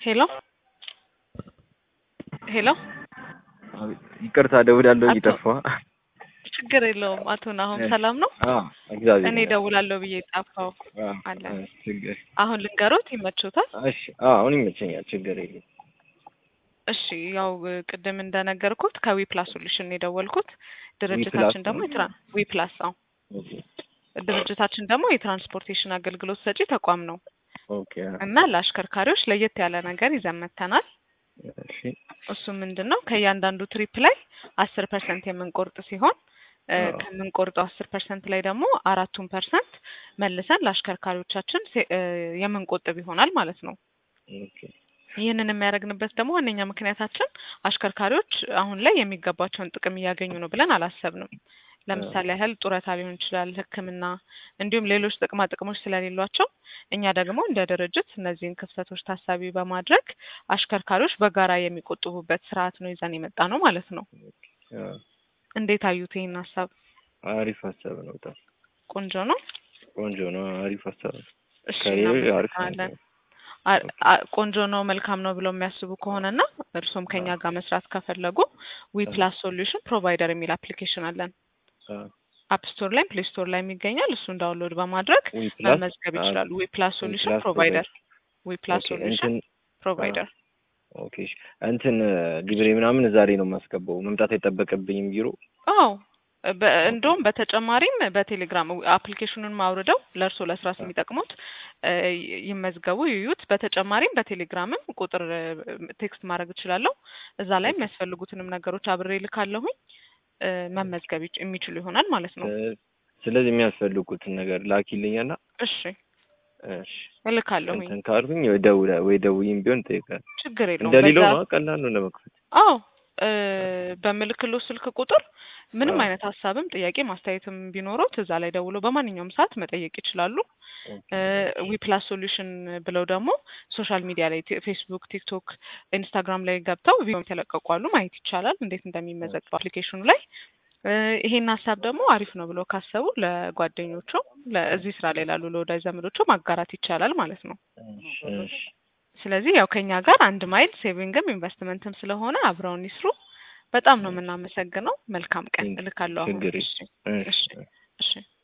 ሄሎ ሄሎ ይቅርታ ደውላለሁ አቶ- እየጠፋ ችግር የለውም አቶ ናሆም ሰላም ነው? እግዚአብሔር እኔ ደውላለሁ ብዬ ጣፋው አለ። ችግር አሁን ልንገሮት ይመቾታል? እሺ አዎ፣ አሁን ይመቸኛል ችግር የለም እሺ ያው ቅድም እንደነገርኩት ከዊ ፕላስ ሶሉሽን የደወልኩት ድርጅታችን ደግሞ የትራ ዊ ፕላስ አዎ ኦኬ ድርጅታችን ደግሞ የትራንስፖርቴሽን አገልግሎት ሰጪ ተቋም ነው ኦኬ እና ለአሽከርካሪዎች ለየት ያለ ነገር ይዘን መጥተናል። እሺ እሱ ምንድን ነው ከእያንዳንዱ ትሪፕ ላይ አስር ፐርሰንት የምንቆርጥ ሲሆን እ አዎ። ከምንቆርጠው አስር ፐርሰንት ላይ ደግሞ አራቱን ፐርሰንት መልሰን ለአሽከርካሪዎቻችን ሴ- እ የምንቆጥብ ይሆናል ማለት ነው። ኦኬ ይህንን የሚያደርግንበት ደግሞ ዋነኛ ምክንያታችን አሽከርካሪዎች አሁን ላይ የሚገባቸውን ጥቅም እያገኙ ነው ብለን አላሰብንም። ለምሳሌ ያህል ጡረታ ሊሆን ይችላል፣ ሕክምና እንዲሁም ሌሎች ጥቅማ ጥቅሞች ስለሌሏቸው እኛ ደግሞ እንደ ድርጅት እነዚህን ክፍተቶች ታሳቢ በማድረግ አሽከርካሪዎች በጋራ የሚቆጥቡበት ስርዓት ነው ይዘን የመጣ ነው ማለት ነው። አዎ፣ እንዴት አዩት ይህን ሀሳብ? አሪፍ ሀሳብ ነው። በጣም ቆንጆ ነው። ቆንጆ ነው። አሪፍ ሀሳብ ነው። እሺ ከሌሎች አሪፍ ነው። እናመሰግናለን። አ- አ- ቆንጆ ነው መልካም ነው ብለው የሚያስቡ ከሆነና እርሶም ከኛ ጋር መስራት ከፈለጉ ዊ ፕላስ ሶሉሽን ፕሮቫይደር የሚል አፕሊኬሽን አለን። አዎ። አፕ ስቶር ላይም ፕሌይ ስቶር ላይ የሚገኛል። እሱን ዳውንሎድ በማድረግ ዊ ፕላስ መመዝገብ ይችላሉ። ዊ ፕላስ ሶሉሽን ፕላስ ፕሮቫይደር ዊ ፕላስ ኦኬ ሶሉሽን እንትን ፕሮቫይደር ኦኬ እሺ። እንትን ግብሬ ምናምን ዛሬ ነው የማስገባው። መምጣት አይጠበቅብኝም ቢሮ። አዎ በ- እንደውም በተጨማሪም በቴሌግራም አፕሊኬሽኑን አውርደው ለእርሶ ለስራ የሚጠቅሙት እ ይመዝገቡ ይዩት። በተጨማሪም በቴሌግራምም ቁጥር እ ቴክስት ማድረግ እችላለሁ። እዛ ላይ የሚያስፈልጉትንም ነገሮች አብሬ ልካለሁኝ እ መመዝገብ ይች- የሚችሉ ይሆናል ማለት ነው። እ ስለዚህ የሚያስፈልጉትን ነገር ላኪልኝና እሺ እሺ እልካለሁኝ። እንትን ካልኩኝ ወይ ደውለ ወይ ደውይም ቢሆን ጠይቃል። ችግር የለውም። እንደሌለው በዛ- ነው ቀላል ነው ለመክፈት። አዎ እ በምልክሎ ስልክ ቁጥር ምንም አዎ። አይነት ሀሳብም ጥያቄ ማስተያየትም ቢኖረው እዛ ላይ ደውለው በማንኛውም ሰዓት መጠየቅ ይችላሉ። ዊ ፕላስ ሶሉሽን ብለው ደግሞ ሶሻል ሚዲያ ላይ ቲ- ፌስቡክ፣ ቲክቶክ፣ ኢንስታግራም ላይ ገብተው ቪዲዮ የተለቀቁ አሉ ማየት ይቻላል እንዴት እንደሚመዘገቡ አፕሊኬሽኑ ላይ። እ ይሄን ሀሳብ ደግሞ አሪፍ ነው ብለው ካሰቡ ለጓደኞቹ ለእዚህ ስራ ላይ ላሉ ለወዳጅ ዘመዶቹ ማጋራት ይቻላል ማለት ነው። እሺ እሺ ስለዚህ ያው ከኛ ጋር አንድ ማይል ሴቪንግም ኢንቨስትመንትም ስለሆነ አብረውን ይስሩ። በጣም ነው የምናመሰግነው። መልካም ቀን። እልካለሁ አሁን። ችግር እሺ የለም። እሺ እሺ እሺ